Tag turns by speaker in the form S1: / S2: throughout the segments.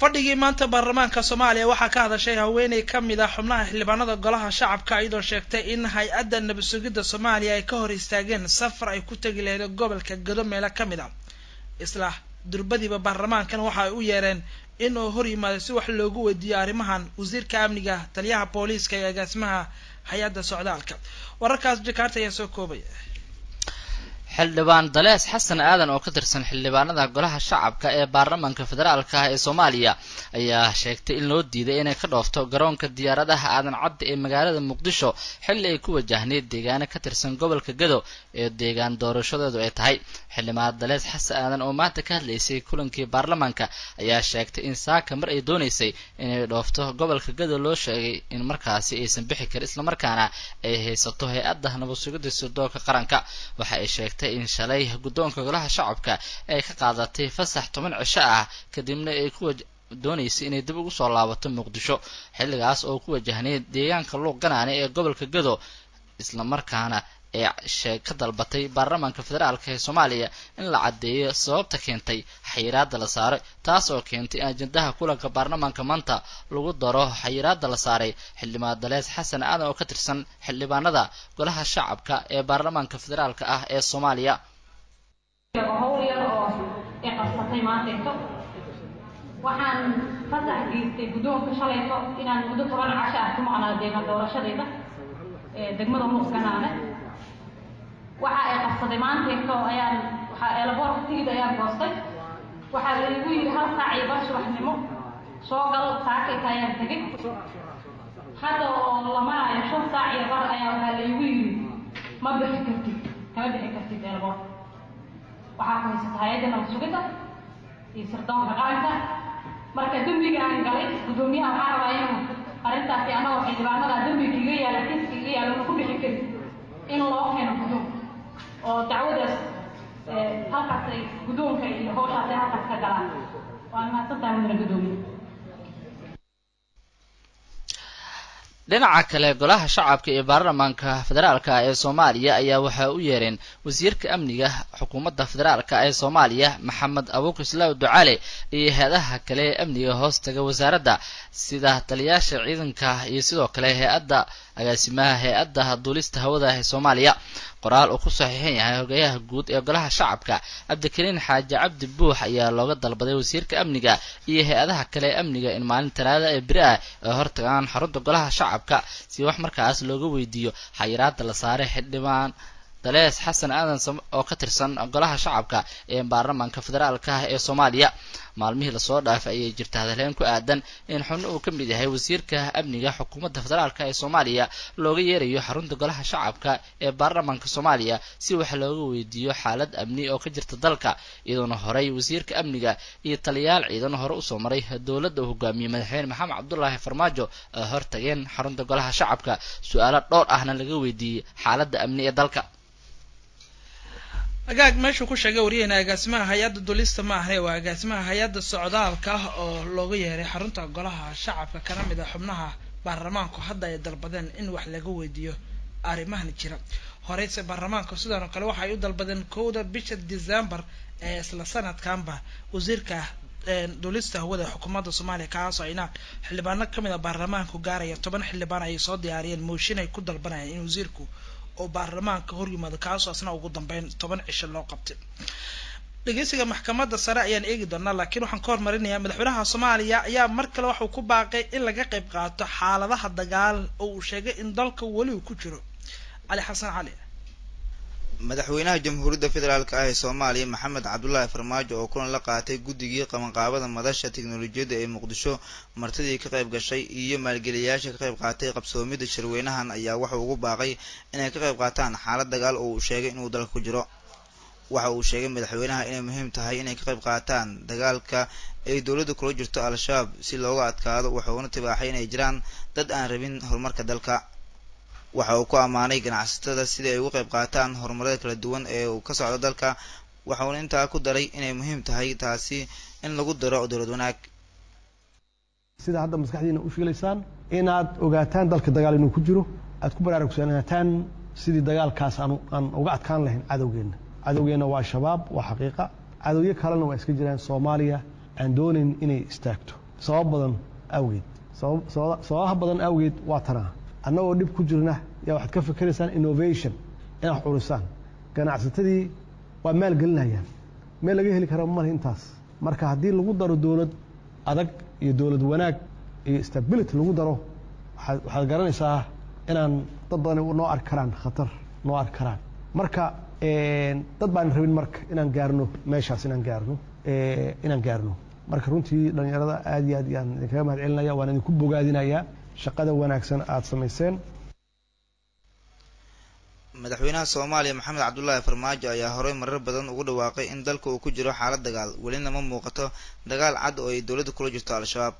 S1: fadhigii maanta baarlamaanka soomaaliya waxaa ka hadashay haweeney ka mid ah xubnaha xildhibaanada golaha shacabka iyadoo sheegtay in hay-adda nabad sugidda soomaaliya ay ka hor istaageen safar ay ku tegi lahayd gobolka gado meelo ka mid ah isla durbadiiba baarlamaankan waxa ay u yeereen in uu hor yimaado si wax loogu weydiiyo arrimahan wasiirka amniga taliyaha booliiska iyo agaasimaha hay-adda socdaalka wararkaas jakaarta ayaa soo koobaya
S2: xildhibaan dalees xasan aadan oo ka tirsan xildhibaanada golaha shacabka ee baarlamaanka federaalka ah ee soomaaliya ayaa sheegtay in loo diiday inay ka dhoofto garoonka diyaaradaha aadan cadda ee magaalada muqdisho xilli ay ku wajahneyd deegaano ka tirsan gobolka gado ee deegaan doorashadeedu ay tahay xildhibaan dalees xasan aadan oo maanta ka hadlaysay kulankii baarlamaanka ayaa sheegtay in saaka mar ay doonaysay inay dhoofto gobolka gado loo sheegay in markaasi aysan bixi karin islamarkaana ay haysato hay-adda nabad sugidda sirdoonka qaranka waxa ay sheegtay in shalay guddoonka golaha shacabka ay ka qaadatay fasax toban cisho ah kadibna ay ku doonaysay inay dib ugu soo laabato muqdisho xilligaas oo ku wajahnay deegaanka luuq ganaane ee gobolka gado islamarkaana ee sheeg ka dalbatay baarlamaanka federaalka ee soomaaliya in la caddeeyo sababta keentay xayiraadda la saaray taas oo keentay in ajendaha kulanka baarlamaanka maanta lagu daro xayiraadda la saaray xildhibaan dalees xasan aadan oo ka tirsan xildhibaanada golaha shacabka ee baarlamaanka federaalka ah ee soomaaliya
S3: howl yar oo ay qabsatay maantayto waxaan fasax geystay guddoonka shalayto inaan muddo toban casho ah ku maqnaa deegaan doorashadayda ee degmada muqganaane waxa ay qabsaday maantayto ayaan waxaa eelaboorka tigid ayaan goostay waxaa la igu yidhi hal saac iyo bar subaxnimo soo gal saakayta ayaan tegay hadda oo la marayo shan saac iyo bar ayaa waxaa la igu yidhi ma bixi kartid kama bixi kartid eelaboorka waxaa ku haysata hay-adda nabad sugidda iyo sirdoonka qaranka marka dembiga aan galay guddoomiyaha waxaa rabaa inuu arrintaasi annagoo xildhibaanada dembiga iga yaala kiiska iga yaala una ku bixi karin in loo keeno guddoonka oo dacwadaas halkaas ay guddoonka iyo howshaas ay halkaas ka galaan waa mahadsantahay mudane guddoomiye
S2: dhinaca kale golaha shacabka iyo baarlamaanka federaalka ee soomaaliya ayaa waxaa u yeereen wasiirka amniga xukuumadda federaalka ee soomaaliya maxamed abuukislaaw ducaale iyo hay-adaha kale ee amniga hoostaga wasaaradda sida taliyaasha ciidanka iyo sidoo kale hay-adda agaasimaha hay-adda duulista hawada ee soomaaliya qoraal uu ku saxiixan yahay hogayaha guud ee golaha shacabka cabdikariin xaaji cabdi buux ayaa looga dalbaday wasiirka amniga iyo hay-adaha kale ee amniga in maalin talaada ee beri ah ay hortagaan xarunta golaha shacabka si wax markaas looga weydiiyo xayiraada la saaray xildhibaan dalees xasan aadan oo ka tirsan golaha shacabka ee baarlamaanka federaalka ah ee soomaaliya maalmihii lasoo dhaafay ayay jirta hadalheyn ku aadan in xubno uu ka mid yahay wasiirka amniga xukuumadda federaalka ee soomaaliya looga yeerayo xarunta golaha shacabka ee baarlamaanka soomaaliya si wax looga weydiiyo xaalad amni oo ka jirta dalka iyadoona horey wasiirka amniga iyo taliyaal ciidan hore usoo maray dowladda uu hogaamiyey madaxweyne maxamed cabdulaahi farmaajo ay hortageen xarunta golaha shacabka su-aalo dhowr ahna laga weydiiyey xaaladda amni ee dalka
S1: agaag meeshuu ku sheegay wariyaheyna agaasimaha hay-adda dulista ma ahne waa agaasimaha hay-adda socdaalka ah oo looga yeeray xarunta golaha shacabka kana mid a xubnaha baarlamaanku hadda ay dalbadeen in wax laga weydiiyo arrimahan jira horeyse baarlamaanka sidoo kale waxa ay u dalbadeen kowda bisha december ee isla sanadkanba wasiirka duulista hawada xukuumadda soomaaliya kaasoo ayna xildhibaano kamid a baarlamaanku gaaraya toban xildhibaan ayay soo diyaariyeen mooshin ay ku dalbanayaan in wasiirku oo baarlamaanka hor yimaado kaasoo asna ugu dambeyn toban cisho loo qabtay dhegeysiga maxkamadda sare ayaan eegi doonaa laakiin waxaan ka hormarinayaa madaxweynaha soomaaliya ayaa mar kale waxuu ku baaqay in laga qayb qaato xaaladaha dagaal oo uu sheegay in dalka weli uu ku jiro cali xasan cali
S4: madaxweynaha jamhuuriyadda federaalk ah ee soomaaliya maxamed cabdulaahi farmaajo oo kulan la qaatay guddigii qabanqaabada madasha teknolojiyadda ee muqdisho martidii ka qayb gashay iyo maalgeliyayaasha ka qayb qaatay qabsoomidda shirweynahan ayaa waxa ugu baaqay inay ka qayb qaataan xaalad dagaal oo uu sheegay inuu dalka ku jiro waxa uu sheegay madaxweynaha inay muhiim tahay inay ka qayb qaataan dagaalka ay dowladda kula jirto al-shabaab si looga adkaado wuxuuna tibaaxay inay jiraan dad aan rabin horumarka dalka waxa uu ku ammaanay ganacsatada sidii ay uga qayb qaataan horumarada kala duwan ee uu ka socdo dalka waxauna intaa ku daray inay muhiim tahay taasi in lagu daro dowlad wanaag
S5: sida hadda maskaxdiina u fiilaysaan inaad ogaataan dalka dagaal inuu ku jiro aad ku baraarugsanaataan sidii dagaalkaas aan aan uga adkaan lahayn cadowgeenna cadowgeenna waa shabaab waa xaqiiqa cadowyo kalena waa iska jiraan soomaaliya aan doonayn inay istaagto sabab badan awgeed sababaha badan awgeed waa tanaa annagoo dhib ku jirna yaa waxaad ka fikeraysaan innovation inaad wax curisaan ganacsatadii waa maalgelinayaan meel laga heli kara male intaas marka haddii lagu daro dowlad adag iyo dowlad wanaag iyo stability lagu daro waxaad garanaysaa inaan dad badan noo arki karaan khatar noo arki karaan marka dad baan rabin marka inaan gaarno meeshaas inaan gaarno inaan gaarno marka runtii dhallinyarada aad iyo aad yaan idinkaga mahad celinaya waan idinku bogaadinayaa shaqada wanaagsan aada samayseen
S4: madaxweynaha soomaaliya maxamed cabdulaahi farmaajo ayaa horey marar badan ugu dhawaaqay in dalka uu ku jiro xaalad dagaal welina ma muuqato dagaal cad oo ay dowladda kula jirto al-shabaab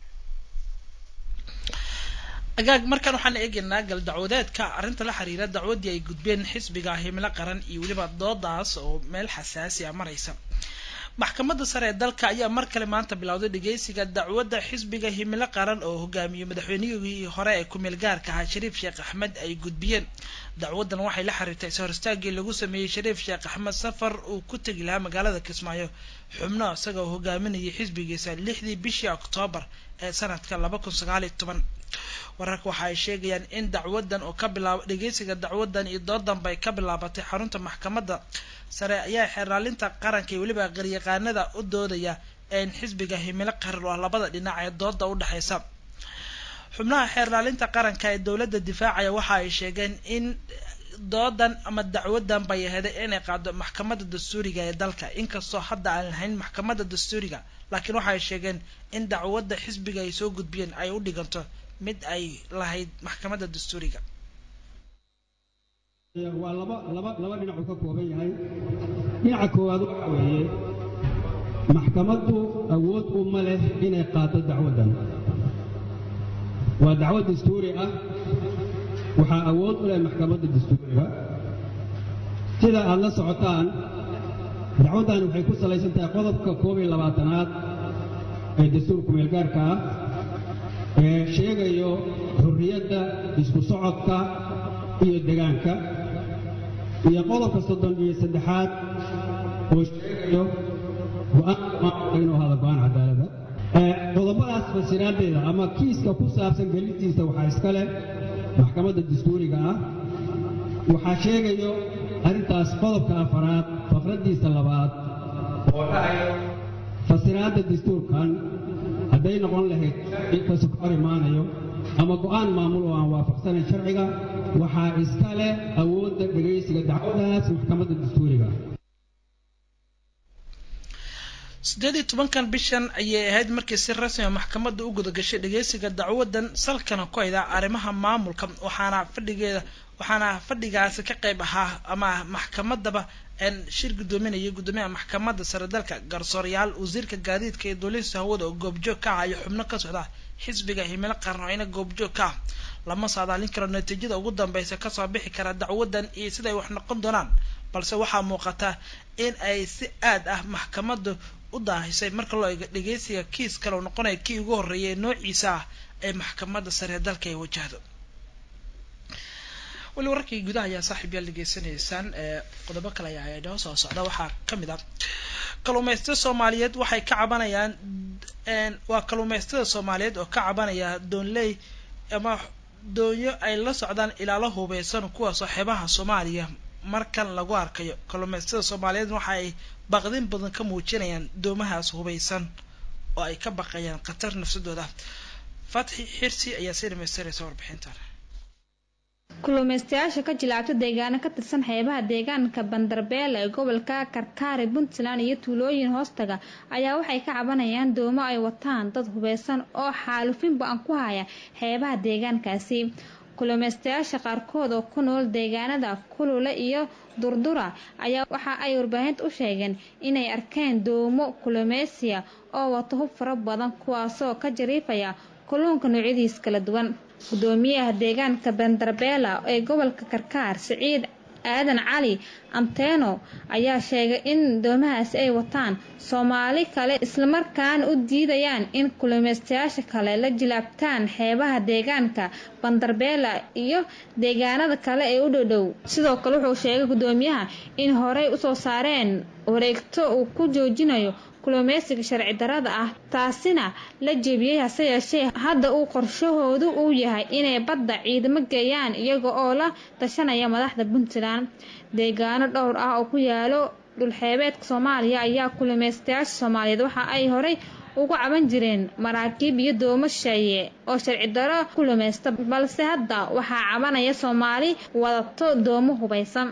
S1: agaag markan waxaan eegaynaa gal dacwadeedka arrinta la xiriira dacwaddii ay gudbeen xisbiga himilo qaran iyo weliba doodaas oo meel xasaasi a maraysa maxkamadda sare ee dalka ayaa mar kale maanta bilowday dhageysiga dacwadda xisbiga himilo qaran oo hogaamiyey madaxweynihii hore ee ku-meel gaarka ahaa shariif sheekh axmed ay gudbiyeen dacwaddan waxay la xiriirtay is-horistaagii lagu sameeyey shariif sheekh axmed safar uu ku tegi lahaa magaalada kismaayo xubno isagoo hogaaminayay xisbigiisa lixdii bishii oktoobar ee sanadka laba kun sagaal iyo toban wararka waxa ay sheegayaan in dacwadan oo ka bilaaba dhageysiga dacwadan iyo doodan bay ka bilaabatay xarunta maxkamadda sare ayaa xeerlaalinta qaranka iyo weliba qaryaqaanada u doodaya in xisbiga himilo qaran oo ah labada dhinac ee dooda u dhexeysa xubnaha xeerlaalinta qaranka ee dowladda difaacaya waxa ay sheegeen in doodan ama dacwadan bay aheeday inay qaado maxkamadda dastuuriga ee dalka inkastoo hadda aan lahayn maxkamadda dastuuriga laakiin waxa ay sheegeen in dacwadda xisbiga ay soo gudbiyeen ay u dhiganto mid ay lahayd maxkamadda dastuuriga
S6: waa laba laba laba dhinacuu ka kooban yahay dhinaca koowaad waxa weeye maxkamaddu awood uma leh inay qaado dacwaddan waa dacwad dastuuri ah waxaa awood u leh maxkamadda dastuuriga sida aad la socotaan dacwaddan waxay ku salaysan tahay qodobka koob iyo labaatanaad ee dastuurka meelgaarka ah ee sheegayo xurriyadda isku socodka iyo degaanka iyo qodobka soddon iyo saddexaad oo sheegayo go-aanka maamulka inuu hada go-aan cadaalada qodobadaas fasiraadeeda ama kiiska ku saabsan gelintiisa waxaa iska leh maxkamadda dastuuriga ah waxaa sheegayo arrintaas qodobka afaraad faqraddiisa labaad oo dhahayo fasiraadda dastuurkan hadday noqon lahayd inkasta ka hor imaanayo ama go-aan maamul oo aan waafaqsanayn sharciga waxaa iska leh awoodda dhegaysiga dacwadaas maxkamadda dastuuriga
S1: sideed iyo tobankan bishan ayay ahayd markii si rasmi a maxkamadda u gudagashay dhageysiga dacwadan salkana ku hayda arrimaha maamulka waxaana fadhigeeda waxaana fadhigaasi ka qayb ahaa ama maxkamadaba shir guddoominayay guddoomiyaha maxkamadda sare dalka garsoorayaal wasiirka gaadiidka iyo duulista hawada oo goobjoog ka ah iyo xubno ka socda xisbiga himilo qaran oo ina goobjoog ka ah lama saadaalin karo natiijada ugu dambeysa kasoo bixi kara dacwadan iyo siday wax noqon doonaan balse waxaa muuqata in ay si aad ah maxkamaddu u daahisay marka loo eego dhageysiga kiis kale oo noqonaya kii ugu horreeyay noociisa ah ee maxkamadda sare dalka ay wajahdo weli wararkii gudaha ayaa saaxiib yaal degeysanaysaan ee qodobo kale ayaa inoo soo socda waxaa kamid ah kaluumaysatada soomaaliyeed waxay ka cabanayaan waa kaluumaysatada soomaaliyeed oo ka cabanaya doonley ama doonyo ay la socdaan ilaalo hubeysan kuwaasoo xeebaha soomaaliya markan lagu arkayo kaluumaysatada soomaaliyeed waxa ay baqdin badan ka muujinayaan doomahaas hubeysan oo ay ka baqayaan khatar nafsadooda fatxi xirsi ayaa sii dhamaystiraysa warbixintan
S7: kulumeystayaasha ka jilaabta deegaano ka tirsan xeebaha deegaanka bandarbeele ee gobolka karkaari puntland iyo tuulooyin hoostaga ayaa waxay ka cabanayaan doomo ay wataan dad hubeysan oo xaalufin ba-an ku haya xeebaha deegaankaasi kulumeystayaasha qaarkood oo ku nool deegaanada kulule iyo durdura ayaa waxa ay warbaahinta u sheegeen inay arkeen doomo kulumeysiya oo wato hub fara badan kuwaasoo ka jariifaya kalluunka noocyadiis kala duwan gudoomiyaha deegaanka bandarbeela ee gobolka karkaar siciid aadan cali anteeno ayaa sheegay in doomahaasi ay wataan soomaali kale islamarkaana u diidayaan in kulumeystayaasha kale la jilaabtaan xeebaha deegaanka bandarbeela iyo deegaanada kale ee u dhowdhow sidoo kale wuxuu sheegay gudoomiyaha in horey usoo saareen wareegto uu ku joojinayo kulumeysiga sharci darada ah taasina la jebiyey hase yeeshee hadda uu qorshahoodu uu yahay inay badda ciidamo geeyaan iyaga oo la tashanaya madaxda puntland deegaano dhowr ah oo ku yaalo dhulxeebeedka soomaaliya ayaa kulumeystayaasha soomaaliyeed waxa ay horay ugu caban jireen maraakiib iyo doomo sheeye oo sharci daro kulumeysta balse hadda waxaa cabanaya soomaali wadato doomo hubaysan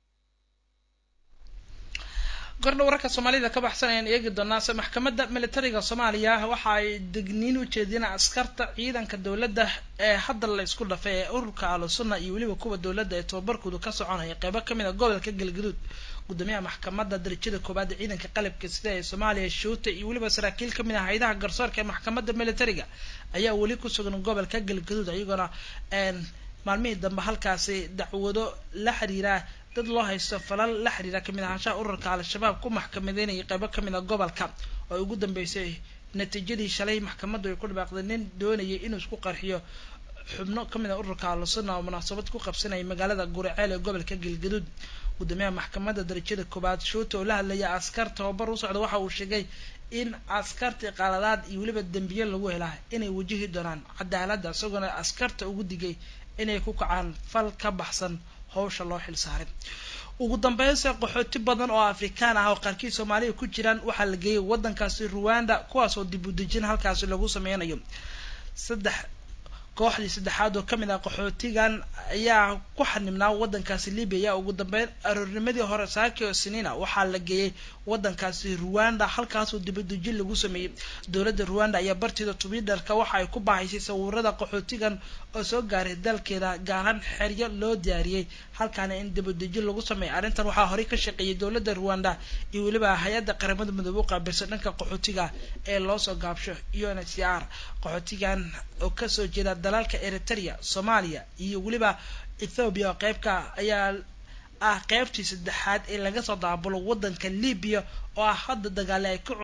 S1: gordha wararka soomaalida ka baxsan ayaan eegi doonaase maxkamadda militariga soomaaliya waxa ay degniin u jeediyeen askarta ciidanka dowladda ee hadda la isku dhafay ee ururka alusunna iyo weliba kuwa dowladda ee tababarkoodu ka soconaya qeybo kamid a gobolka galgaduud gudoomiyaha maxkamadda darajada koowaad ee ciidanka qalabka sida ee soomaaliya shuuta iyo weliba saraakiil kamid ah haydaha garsoorka ee maxkamadda militariga ayaa weli ku sugan gobolka galgaduud iyagoona maalmihii dambe halkaasi dacwado la xiriira dad loo haysto falal la xiriira kamid ahaanshaha ururka al-shabaab ku maxkamadeynayay qeybo kamid a gobolka oo ay ugu dambeysay natiijadii shalay maxkamaddu ay ku dhawaaqday nin doonayay inuu isku qarxiyo xubno kamid a ururka al-sunna oo munaasabad ku qabsanayay magaalada guriceel ee gobolka galgaduud gudoomiyaha maxkamadda darajada koobaad shuuta oo la hadlaya askar tababar u socda waxa uu sheegay in askartii qaladaad iyo weliba dembiye lagu helaa inay wajihi doonaan cadaaladda isagoona askarta ugu digay inay ku kacaan fal ka baxsan hawsha loo xil saaray ugu dambeynse qaxooti badan oo afrikaan ah oo qaarkii soomaaliya ku jiraan waxaa la geeyay waddankaasi ruwanda kuwaasoo dib u dejin halkaasi lagu sameynayo saddex kooxdii saddexaad oo kamid ah qaxootigan ayaa ku xanibnaa waddankaasi libya ugu dambeyn aroornimadii hore saaki oo siniina waxaa la geeyay waddankaasi ruwanda halkaasoo dibadejin lagu sameeyey dowladda ruwanda ayaa barteeda twitter-ka waxa ay ku bahaysay sawirada qaxootigan oo soo gaaray dalkeeda gaaran xeryo loo diyaariyey halkaana in dibadejin lagu sameeyay arrintan waxaa horey ka shaqeeyay dowladda ruwanda iyo weliba hay-adda qaramada midoobe u qaabilsan dhanka qaxootiga ee loosoo gaabsho un h c r qaxootigan oo kasoo jeeda dalalka eritrea soomaaliya iyo weliba ethoobiya oo qeybka ayaa ah qeybtii saddexaad ee laga soo daabulo waddanka libiya oo ah hadda dagaale ay ka